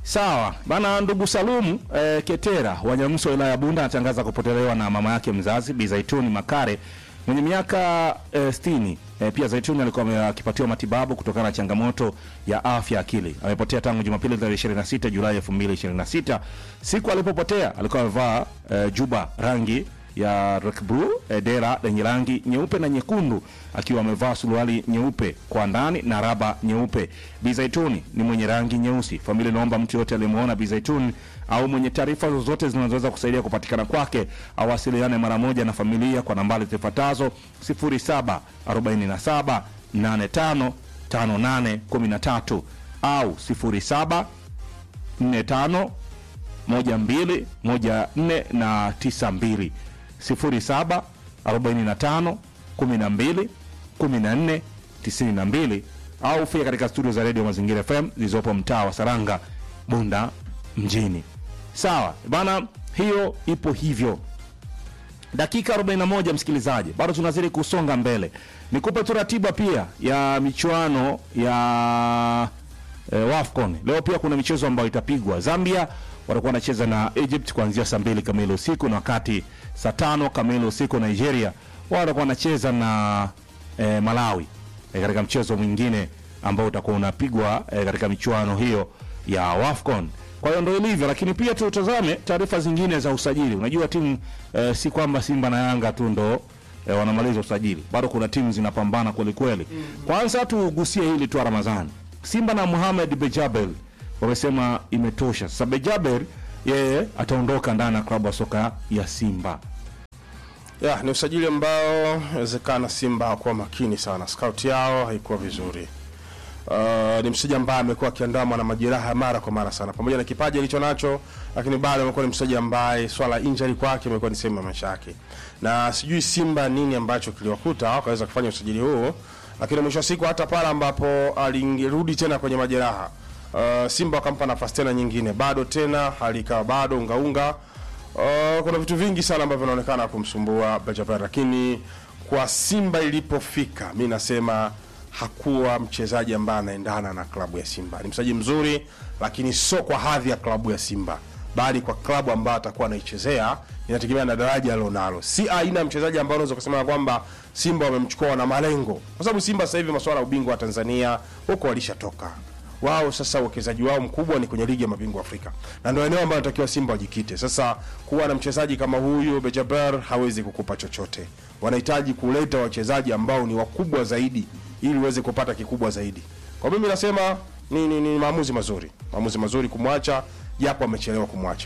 Sawa bana, ndugu Salum eh, Ketera wa Nyamso wilaya ya Bunda anatangaza kupotelewa na mama yake mzazi Bi Zaituni Makare mwenye miaka eh, sitini. Eh, pia Zaituni alikuwa akipatiwa matibabu kutokana na changamoto ya afya akili. Amepotea tangu Jumapili tarehe 26 Julai 2026. Siku alipopotea alikuwa amevaa eh, juba rangi ya rock blue eh, dera lenye rangi nyeupe na nyekundu akiwa amevaa suruali nyeupe kwa ndani na raba nyeupe. Bi Zaituni ni mwenye rangi nyeusi. Familia inaomba mtu yote aliyemwona Bi Zaituni au mwenye taarifa zozote zinazoweza kusaidia kupatikana kwake awasiliane mara moja na familia kwa nambari zifuatazo 0747 85 5813 au 07 45 12 14 na 92 07 45 12 14 92 au fika katika studio za redio Mazingira FM zilizopo mtaa wa Saranga, Bunda mjini. Sawa bana, hiyo ipo hivyo. Dakika 41 msikilizaji, bado tunazidi kusonga mbele. Nikupe tu ratiba pia ya michuano ya eh, WAFCON. Leo pia kuna michezo ambayo itapigwa. Zambia watakuwa wanacheza na Egypt kuanzia saa mbili kamili usiku, na wakati saa tano kamili usiku Nigeria wao watakuwa wanacheza na eh, Malawi eh, katika mchezo mwingine ambao utakuwa unapigwa eh, katika michuano hiyo ya WAFCON. Kwa hiyo ndo ilivyo, lakini pia tutazame taarifa zingine za usajili. Unajua timu eh, si kwamba Simba na Yanga tu ndo eh, wanamaliza usajili, bado kuna timu zinapambana kweli kweli. Kwanza tugusie hili tu Ramadhani, Simba na Mohamed Bejabel wamesema imetosha. Sasa Bejabel yeye ataondoka ndani ya klabu ya soka ya Simba. Ya, ni usajili ambao inawezekana Simba hawakuwa makini sana, scout yao haikuwa vizuri. Uh, ni mchezaji ambaye amekuwa akiandamwa na majeraha mara kwa mara sana, pamoja na kipaji alicho nacho, lakini bado amekuwa ni mchezaji ambaye swala injury kwake imekuwa ni sehemu ya maisha yake, na sijui Simba nini ambacho kiliwakuta wakaweza kufanya usajili huu, lakini mwisho wa siku hata pale ambapo alirudi tena kwenye majeraha uh, Simba wakampa nafasi tena nyingine, bado tena hali ikawa bado ungaunga Uh, kuna vitu vingi sana ambavyo vinaonekana kumsumbua Benjamin, lakini kwa Simba ilipofika, mi nasema hakuwa mchezaji ambaye anaendana na klabu ya Simba. Ni mchezaji mzuri, lakini sio kwa hadhi ya klabu ya Simba, bali kwa klabu ambayo atakuwa anaichezea, inategemea na daraja alilonalo. Si aina ya mchezaji ambao unaweza kusema kwamba Simba wamemchukua na malengo, kwa sababu Simba sasa hivi masuala ya ubingwa wa Tanzania huko walishatoka wao sasa uwekezaji wao mkubwa ni kwenye ligi ya mabingwa Afrika, na ndio eneo ambalo natakiwa Simba wajikite. Sasa kuwa na mchezaji kama huyu Bejaber hawezi kukupa chochote. Wanahitaji kuleta wachezaji ambao ni wakubwa zaidi, ili uweze kupata kikubwa zaidi. Kwa mimi nasema ni, ni, ni maamuzi mazuri, maamuzi mazuri kumwacha, japo amechelewa kumwacha,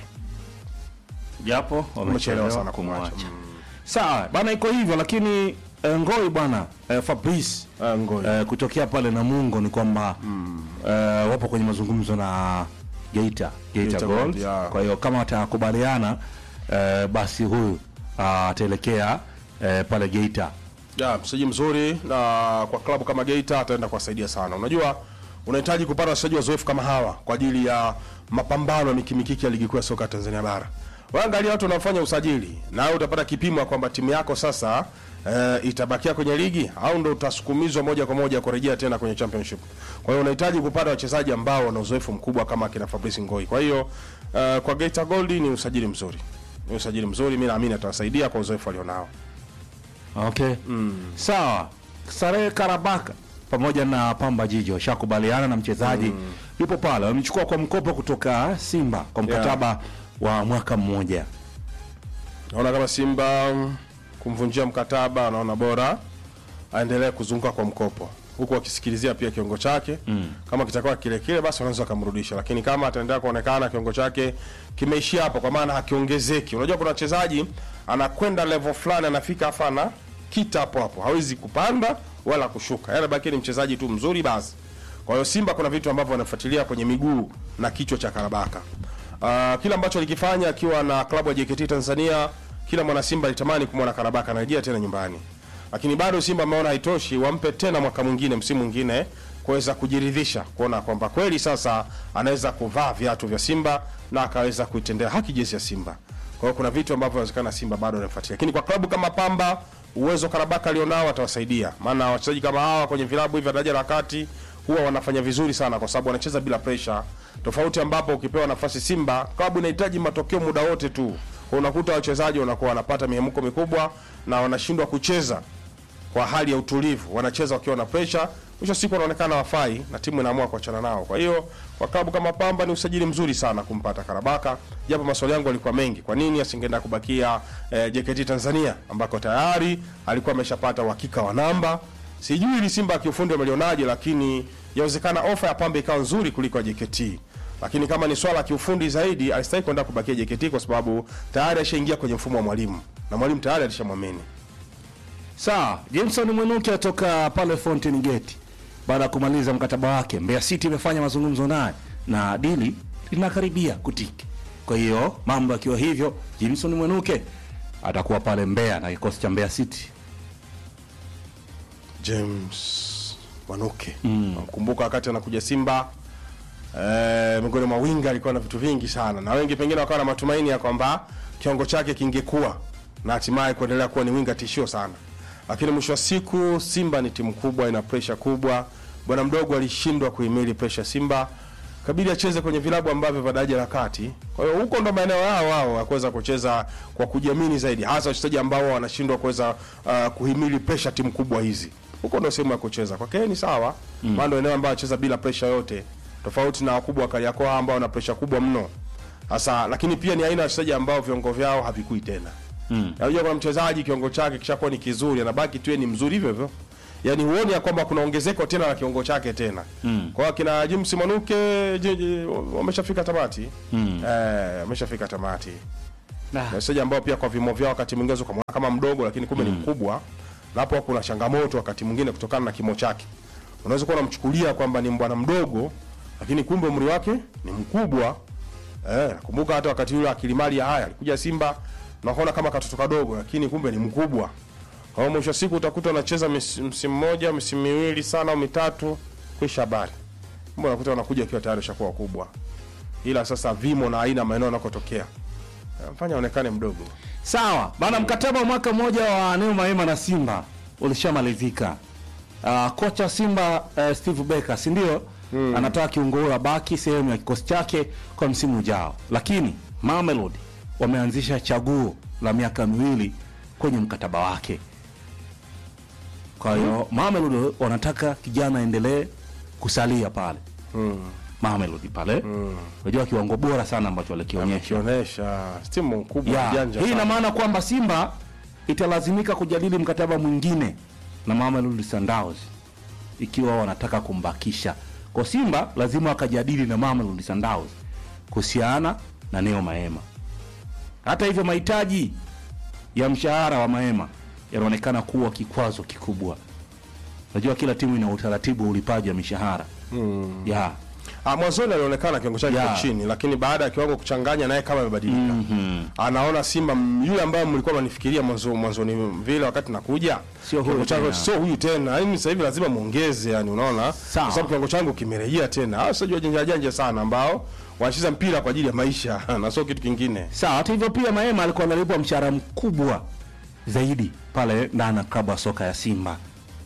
japo amechelewa sana kumwacha. Sawa bana, iko hivyo lakini eh, Ngoi bwana eh, Fabrice Ah, Ngoi. eh, kutokea pale Namungo ni kwamba eh, wapo kwenye mazungumzo na Geita Geita, Geita Gold. Gold, yeah. Kwa hiyo kama watakubaliana eh, basi huyu ah, ataelekea eh, pale Geita. ya mchezaji mzuri na kwa klabu kama Geita ataenda kuwasaidia sana. Unajua, unahitaji kupata wachezaji wazoefu kama hawa kwa ajili ya mapambano ya mikimikiki ya ligi kuu ya soka Tanzania bara. Waangalia watu wanaofanya usajili, na wewe utapata kipimo kwamba timu yako sasa eh, itabakia kwenye ligi au ndo utasukumizwa moja kwa moja kurejea tena kwenye championship. Kwa hiyo unahitaji kupata wachezaji ambao wana uzoefu mkubwa kama akina Fabrice Ngoi. Kwa hiyo eh, kwa Geita Gold ni usajili mzuri, ni usajili mzuri, mimi naamini atawasaidia kwa uzoefu alionao. Okay. Sawa. Sarehe Karabaka pamoja na Pamba Jiji washakubaliana na mchezaji yupo pale, wamechukua kwa mkopo kutoka Simba kwa mkataba wa mwaka mmoja. Naona kama Simba mm, kumvunjia mkataba, anaona bora aendelee kuzunguka kwa mkopo huku akisikilizia pia kiungo chake mm. Kama kitakuwa kile kile, basi wanaweza wakamrudisha, lakini kama ataendelea kuonekana kiungo chake kimeishia hapo, kwa maana hakiongezeki. Unajua kuna wachezaji anakwenda level fulani, anafika afa na kita hapo hapo, hawezi kupanda wala kushuka, yaani baki ni mchezaji tu mzuri basi. Kwa hiyo Simba kuna vitu ambavyo wanafuatilia kwenye miguu na kichwa cha Karabaka. Uh, kila ambacho alikifanya akiwa na klabu ya JKT Tanzania, kila mwana Simba alitamani kumwona Karabaka anarejea tena nyumbani, lakini bado Simba ameona haitoshi, wampe tena mwaka mwingine, msimu mwingine kuweza kujiridhisha, kuona kwamba kweli sasa anaweza kuvaa viatu vya Simba na akaweza kuitendea haki jezi ya Simba. Kwa hiyo kuna vitu ambavyo inawezekana Simba bado anafuatilia, lakini kwa klabu kama Pamba uwezo Karabaka alionao atawasaidia, maana wachezaji kama hawa kwenye vilabu hivi vya daraja la kati huwa wanafanya vizuri sana kwa sababu wanacheza bila pressure, tofauti ambapo ukipewa nafasi Simba klabu inahitaji matokeo muda wote tu, unakuta wachezaji wanakuwa wanapata mihemko mikubwa na wanashindwa kucheza kwa hali ya utulivu, wanacheza wakiwa na pressure, mwisho siku wanaonekana wafai na timu inaamua kuachana nao. Kwa hiyo kwa klabu kama Pamba ni usajili mzuri sana kumpata Karabaka, japo maswali yangu yalikuwa mengi, kwa nini asingeenda kubakia eh, JKT Tanzania ambako tayari alikuwa ameshapata uhakika wa namba. Sijui ili Simba kiufundi wamelionaje, lakini yawezekana ofa ya Pamba ikawa nzuri kuliko ya JKT lakini kama ni swala la kiufundi zaidi alistahili kwenda kubakia JKT kwa sababu tayari ashaingia kwenye mfumo wa mwalimu na mwalimu tayari alishamwamini. Sawa, Jameson Mwenuke atoka pale Fountain Gate baada ya kumaliza mkataba wake. Mbeya City imefanya mazungumzo naye na dili linakaribia kutiki. Kwa hiyo mambo yakiwa hivyo, Jameson Mwenuke atakuwa pale Mbeya na kikosi cha Mbeya City. James Wanuke namkumbuka wakati anakuja Simba eh, miongoni mwa winga alikuwa na vitu vingi sana, na wengi pengine wakawa na matumaini ya kwamba kiwango chake kingekuwa na hatimaye kuendelea kuwa ni winga tishio sana, lakini mwisho wa siku Simba ni timu kubwa, ina pressure kubwa. Bwana mdogo alishindwa kuhimili pressure Simba, kabidi acheze kwenye vilabu ambavyo vya daraja la kati. Kwa hiyo huko ndo maeneo yao wao ya kuweza kucheza kwa kujiamini zaidi, hasa wachezaji ambao wanashindwa kuweza uh, kuhimili pressure timu kubwa hizi. Huko ndo sehemu ya kucheza kwake ni sawa, maana ndo eneo ambao anacheza bila pressure yote, tofauti na wakubwa wa Kariakoo ambao wana pressure kubwa mno hasa, lakini pia ni aina ya wachezaji ambao viungo vyao havikui tena. Unajua kuna mchezaji kiungo chake kishakuwa ni kizuri, anabaki tu yeye ni mzuri hivyo hivyo. Yaani huoni ya kwamba kuna ongezeko tena la kiungo chake tena. Kwa hiyo kina James Manuke je- je, wameshafika tamati. Eh, wameshafika tamati. Na wachezaji ambao pia kwa vimo vyao wakati mwingine unaweza kumwona kama mdogo lakini kumbe ni mkubwa. Na hapo kuna changamoto wakati mwingine kutokana na kimo chake. Unaweza kuwa unamchukulia kwamba ni bwana mdogo lakini kumbe umri wake ni mkubwa. Eh, nakumbuka hata wakati yule akilimali ya haya alikuja Simba naona kama katoto kadogo lakini kumbe ni mkubwa. Kwa hiyo mwisho wa siku utakuta unacheza mis- msimu mmoja, msimu miwili sana au mitatu kwisha habari. Mbona unakuta wanakuja akiwa tayari ushakuwa wakubwa. Ila sasa vimo na aina maeneo yanakotokea. Mfanya aonekane mdogo. Sawa bana, mkataba wa mwaka mmoja wa Neo Maema na Simba ulishamalizika. Uh, kocha Simba uh, Steve Becker si ndio? Anataka kiungo huyo abaki sehemu ya kikosi chake kwa msimu ujao, lakini Mamelodi wameanzisha chaguo la miaka miwili kwenye mkataba wake. Kwa hiyo Mamelodi wanataka kijana aendelee kusalia pale Mamelodi pale, unajua kiwango bora sana ambacho alikionyesha Kionyesha timu kubwa ya, janja. hii ina sana. maana kwamba Simba italazimika kujadili mkataba mwingine na Mamelodi Sundowns ikiwa wanataka kumbakisha. Kwa Simba lazima wakajadili na Mamelodi Sundowns kuhusiana na Neo Maema. Hata hivyo, mahitaji ya mshahara wa Maema yanaonekana kuwa kikwazo kikubwa. Najua kila timu ina utaratibu wa ulipaji wa mishahara ya Ah, mwanzoni alionekana kiwango chake Ya. kiko chini, lakini baada ya kiwango kuchanganya naye kama amebadilika. Anaona Simba m- yule ambaye mlikuwa mnanifikiria mwanzo mwanzoni vile wakati nakuja. Sio huyu kiwango changu tena. sio huyu tena. Yaani sasa hivi lazima muongeze yani unaona? Sawa. Kwa sababu kiwango changu kimerejea tena. Hao sio janja janja sana ambao wanacheza mpira kwa ajili ya maisha na sio kitu kingine. Sawa. Hata hivyo pia Maema alikuwa analipwa mshahara mkubwa zaidi pale ndani ya klabu ya soka ya Simba.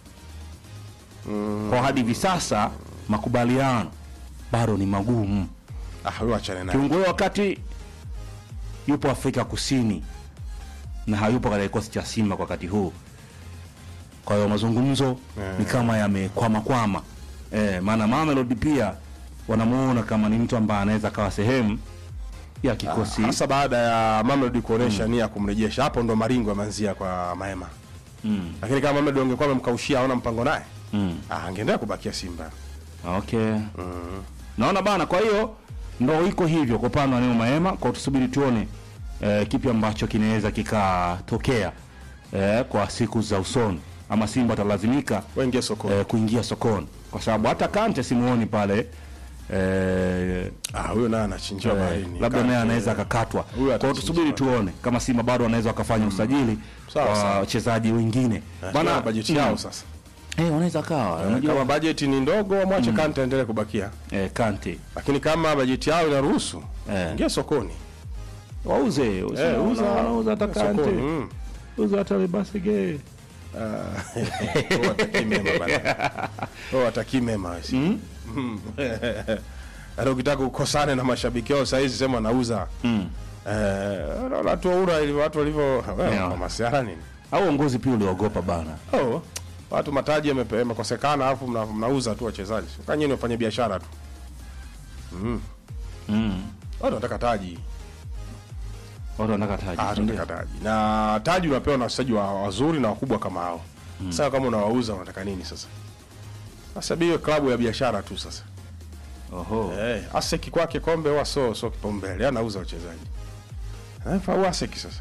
Kwa hadi hivi sasa makubaliano bado ni magumu. Ah, huyo achane naye. Kiungo huyo wakati yupo Afrika Kusini na hayupo katika kikosi cha Simba kwa wakati huu. Kwa hiyo mazungumzo ni kama yamekwama kwama. Eh, maana Mamelodi pia wanamuona kama ni mtu ambaye anaweza kawa sehemu ya kikosi Hasa baada ya Mamelodi kuonesha nia ya kumrejesha. Hapo ndo maringo yameanzia kwa Maema. Mm. Lakini kama Mamelodi angekuwa amemkaushia aona mpango naye. Mm. Ah, angeendelea kubakia Simba. Okay. Naona bana, kwa hiyo ndo iko hivyo kwa upande wa Neo Maema, kwa tusubiri tuone eh, kipi ambacho kinaweza kikatokea eh, kwa siku za usoni, ama Simba atalazimika Waingie sokoni. eh, kuingia sokoni, kwa sababu hata Kante simuoni pale eh, Ah, huyo naye anachinjiwa eh, baharini. labda naye anaweza akakatwa. Kwa hiyo atachinjwa. tusubiri tuone kama Simba bado wanaweza wakafanya usajili Sawa, kwa sawa. wachezaji wengine bana bajeti mm, yao sasa. eh, wanaweza kawa Kama unajua bajeti ni ndogo wamwache Kante aendelee kubakia. eh, Kante Lakini kama bajeti yao inaruhusu, Eh. ingia sokoni. wauze Eh, uza uza hata sokoni. Kante Mm. uza hata Lebasige Ah, watakii mema bana. Oh, watakii mema wesi. Mm. Hata ukitaka ukosane na mashabiki wao saa hizi sema nauza. Mm. Eh, unaona watu wa ura ili watu walivyo Yeah. yeah. masiara nini? au uongozi pia uliogopa bana Oh, watu mataji yamepe- yamekosekana alafu mna, mnauza tu wachezaji. Kanyeni wafanye biashara tu. Mm. mm. Watu wanataka taji. watu wanataka taji Ah, si ndio? tunataka taji. Na taji unapewa na wachezaji wa- wazuri na wakubwa kama hao. Sasa kama unawauza unataka nini sasa? Sasa biwe klabu ya biashara tu sasa. Oho. Eh, Aseki kwake kombe huwa so so kipaumbele, anauza wachezaji. Eh, fa Aseki sasa.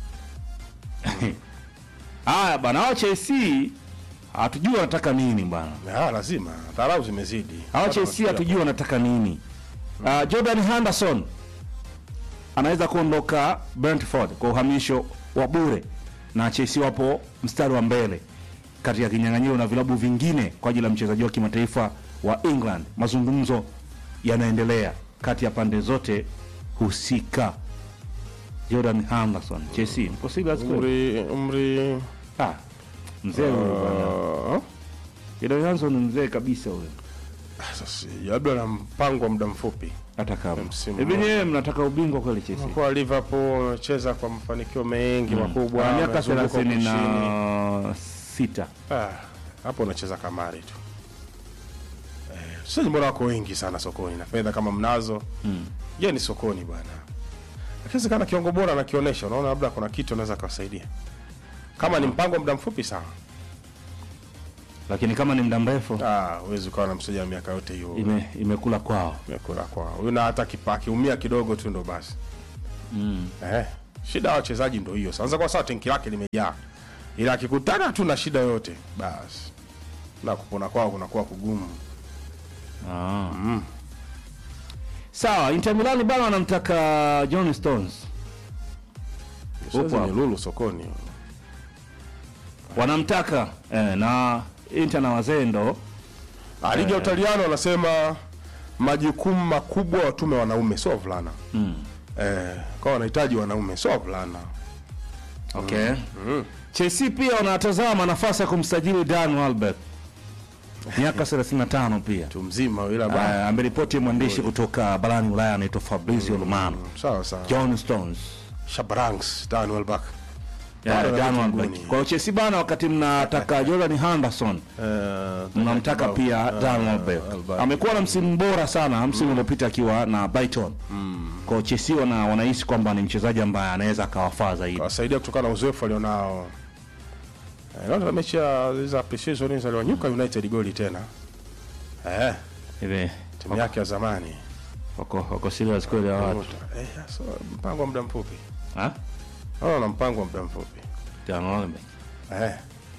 Haya bana, hao Chelsea hatujui wanataka nini bana. Ah, lazima. Dharau zimezidi. Hao Watu Chelsea wanafikiria- hatujui wanataka nini. Uh, Jordan Henderson anaweza kuondoka Brentford kwa uhamisho wa bure, na Chelsea wapo mstari wa mbele katika kinyang'anyiro na vilabu vingine kwa ajili ya mchezaji wa kimataifa wa England. Mazungumzo yanaendelea kati ya pande zote husika. Jordan Henderson, Chelsea, mpo serious kweli? Umri umri Ah, mzee huyo bwana. uh, Jordan Henderson ni mzee kabisa huyo. sasa labda na mpango wa muda mfupi. hata kama Msimu hivi nyewe mnataka ubingwa kweli Chelsea? Kwa Liverpool amecheza kwa mafanikio mengi makubwa. Ana miaka amezunguka thelathini huko chini. na sita. Ah, hapo unacheza kamari tu. Eh, sasa mbona wako wengi sana sokoni na fedha kama mnazo. Mm. Je, ni sokoni bwana. Lakini kana kiongo bora anakionyesha, unaona labda kuna kitu anaweza kuwasaidia. Kama ni mpango wa muda mfupi sawa. Lakini kama ni muda mrefu Ah, huwezi ukawa na mchezaji wa miaka yote hiyo. ime, imekula kwao. Imekula kwa. Huyu na hata kipa akiumia kidogo tu ndo basi. Mm. Eh, shida ya wachezaji ndo hiyo. Sasa kwa sababu tenki lake limejaa. Ila akikutana tu na shida yote, basi na kupona kwao kunakuwa kugumu. Ah. Sawa, Inter Milan bana wanamtaka John Stones. Sasa hapo. ni lulu sokoni. Wanamtaka eh, na Inter na wazendo Ah, ligi ya Utaliano wanasema majukumu makubwa watume wanaume sio wavulana. mm. Eh, kwa wanahitaji wanaume sio wavulana. Okay. Chelsea pia wanatazama nafasi ya kumsajili Dan Welbeck. Miaka 35 pia. Tu mzima ila Uh, ba. ameripoti mwandishi kutoka barani Ulaya anaitwa Fabrizio Romano. Sawa sawa. John Stones. Shabranks, Dan Welbeck. Yeah, Bado Dan anabaki Welbeck. mbuni. Kwa hiyo Chelsea bana, wakati mnataka Jordan Henderson Eh, mnamtaka kibao. pia Ah, Dan Welbeck. Welbeck. Amekuwa na msimu bora sana msimu uliopita akiwa na Brighton. Kwa hiyo Chelsea wana wanahisi kwamba ni mchezaji ambaye anaweza akawafaa zaidi. Kawasaidia kutokana na uzoefu alionao. Eh, naona mechi ya za pre-season aliwanyuka United goli tena. Eh, Hivi timu yake ya zamani. wako wako serious kweli ya watu. Eh, so, mpango wa muda mfupi. Ha? Oh, na mpango wa muda mfupi. Dan Welbeck. Eh.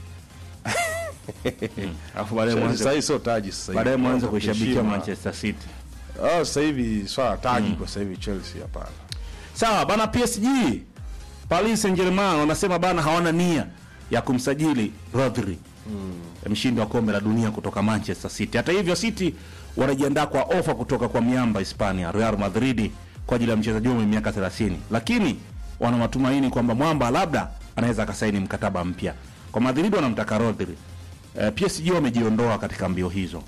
Alafu baadaye Sasa mwanze hii sio taji sasa hivi. baadaye mwanze Mwanzo kuishabikia kuheshima. Manchester City. Ah, sasa hivi swala taji kwa sasa hivi Chelsea hapana. Sawa bana, PSG Paris Saint-Germain wanasema bana hawana nia ya kumsajili Rodri mshindi wa kombe la dunia kutoka Manchester City. Hata hivyo, City wanajiandaa kwa ofa kutoka kwa miamba Hispania Real Madrid kwa ajili ya mchezaji huyo mwenye miaka 30, lakini wana matumaini kwamba mwamba labda anaweza akasaini mkataba mpya. Kwa Madrid wanamtaka Rodri. Eh, PSG wamejiondoa katika mbio hizo.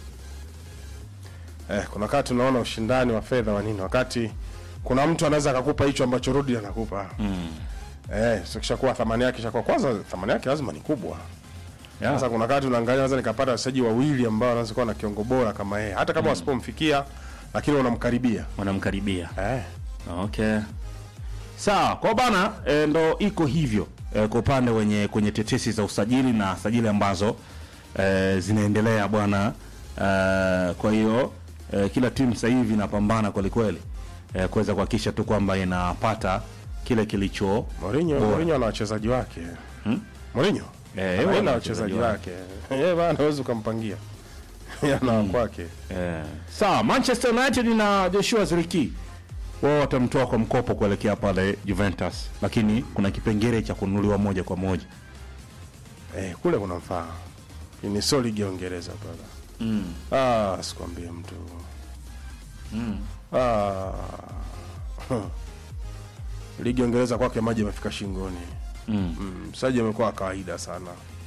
Eh, kuna wakati unaona ushindani wa fedha wa nini, wakati kuna mtu anaweza akakupa hicho ambacho Rodri anakupa. Mm. Eh, sio kishakuwa thamani yake ishakuwa kwanza thamani yake lazima ni kubwa. Yeah. Sasa kuna wakati unaangalia naweza nikapata wachezaji wawili ambao wanaweza kuwa na kiongo bora kama yeye, hata kama wasipomfikia lakini wanamkaribia. Wanamkaribia. Eh. Okay. Sawa, kwa bana e, ndo iko hivyo e, kwa upande wenye kwenye tetesi za usajili na sajili ambazo e, zinaendelea bwana e, kwa hiyo e, kila timu sasa hivi inapambana kweli kweli e, kuweza kuhakikisha tu kwamba inapata kile kilicho Mourinho, bora. Mourinho ana wachezaji wake. Hmm? Mourinho? Eh, yeye ana ana wachezaji wachezaji wake. Yeye bana hawezi ukampangia. Yeye ana wa kwake. Eh, sawa Manchester United na Joshua Zirkzee wao watamtoa kwa mkopo kuelekea pale Juventus, lakini kuna kipengele cha kununuliwa moja kwa moja. Eh, kule kuna mfaa. Ni sio ligi ya Uingereza pale. Mm. Ah, sikwambie mtu. Mm. Ah. huh. Ligi ya Uingereza kwake maji yamefika shingoni. Mm. Mm, msaji amekuwa wa kawaida sana.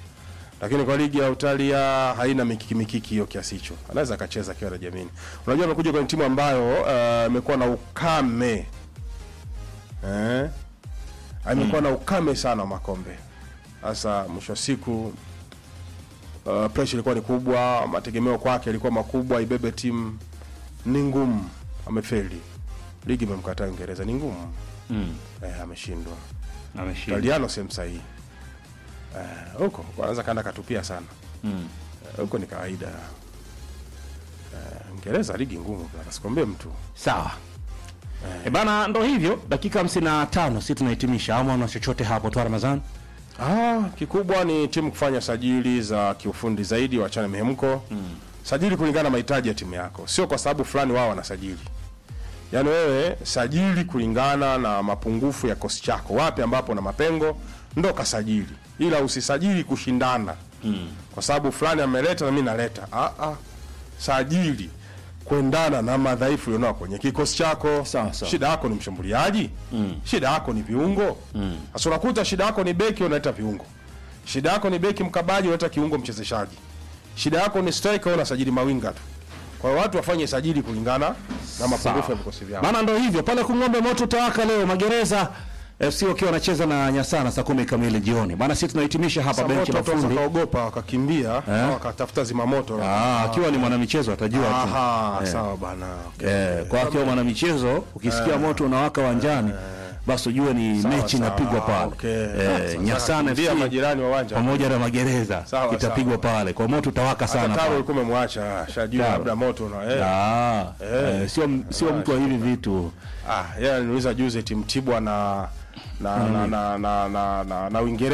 lakini kwa ligi ya Italia haina mikiki mikiki hiyo kiasi hicho, anaweza akacheza akiwa na jamini. Unajua amekuja kwenye timu ambayo eh, imekuwa na ukame eh, amekuwa na ukame sana wa makombe. Sasa mwisho wa siku uh, pressure ilikuwa ni kubwa, mategemeo kwake yalikuwa makubwa, ibebe timu ni ngumu, amefeli. Ligi imemkataa Uingereza, ni ngumu Mm. eh, ameshindwa. Ameshinda. Italiano sehemu sahihi Eh, huko kwanza kaenda katupia sana Mm. Eh, huko ni kawaida. Eh, Uingereza ligi ngumu bwana, sikwambie mtu. Sawa. E bana, ndo hivyo, dakika 55 si tunahitimisha, ama una chochote hapo tu Ramadhani? Ah, kikubwa ni timu kufanya sajili za kiufundi zaidi, wachane mihemko mm. Sajili kulingana na mahitaji ya timu yako, sio kwa sababu fulani wao wanasajili. Yaani wewe sajili kulingana na mapungufu ya kosi chako, wapi ambapo na mapengo ndo kasajili, ila usisajili kushindana mm. kwa sababu fulani ameleta na mimi naleta. Ah, ah. Sajili kuendana na madhaifu ulionao kwenye kikosi chako. Sawa, sawa. Shida yako ni mshambuliaji mm. shida yako ni viungo sasa unakuta shida yako ni beki unaleta viungo shida yako ni beki mkabaji unaleta kiungo mchezeshaji shida yako ni striker unasajili mawinga tu kwa hiyo watu wafanye sajili kulingana na mapungufu ya vikosi vyao Bana, ndo hivyo pale Kung'ombe, moto utawaka leo. Magereza FC wakiwa wanacheza na Nyasana saa kumi kamili jioni. Bana, sisi tunahitimisha hapa Sasa benchi moto la watu wanaweza fundi. wakaogopa wakakimbia au wakatafuta zimamoto Ah, akiwa ni mwanamichezo atajua tu. aha sawa bana okay. Eh, kwa akiwa mwanamichezo ukisikia moto unawaka uwanjani basi ujue ni Sawa, mechi sawa, inapigwa pale. okay. Eh, Sasa Nyasana wakakimbia FC majirani wa uwanja pamoja na magereza Sawa, itapigwa pale. Kwa moto utawaka sana hata taro pale. ulikuwa umemwacha shajua Taro. labda moto na eh. Ah, eh, sio sio mtu wa hivi vitu. Ah, yeye aliniuliza juzi eti Mtibwa na na na na na, na, na, na Uingereza